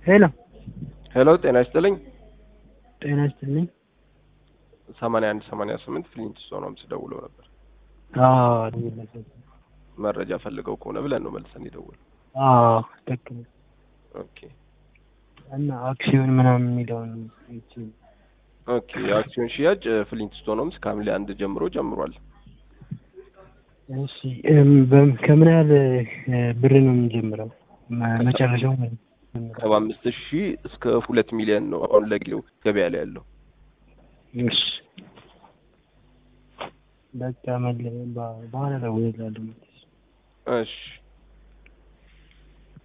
ሄሎ ሄሎ ጤና ይስጥልኝ። ጤና ይስጥልኝ። ሰማንያ አንድ ሰማንያ ስምንት ፍሊንት ስቶን ደውለው ነበር። አዎ ደውዬላቸው። መረጃ ፈልገው ከሆነ ብለን ነው መልሰን የደወል አዎ ልክ ነው። ኦኬ እና አክሲዮን ምናምን የሚለውን ይቺ ኦኬ። የአክሲዮን ሽያጭ ፍሊንት ስቶን ሆምስ ከሐምሌ አንድ ጀምሮ ጀምሯል። እሺ እም፣ በም- ከምን ያህል እ፣ ብር ነው የምንጀምረው? መ- መጨረሻው ማለት ነው። ሰባ አምስት ሺህ እስከ ሁለት ሚሊዮን ነው አሁን ለጊዜው ገበያ ላይ ያለው። እሺ በቃ መለ በ- በኋላ እደውልልሃለሁ። እሺ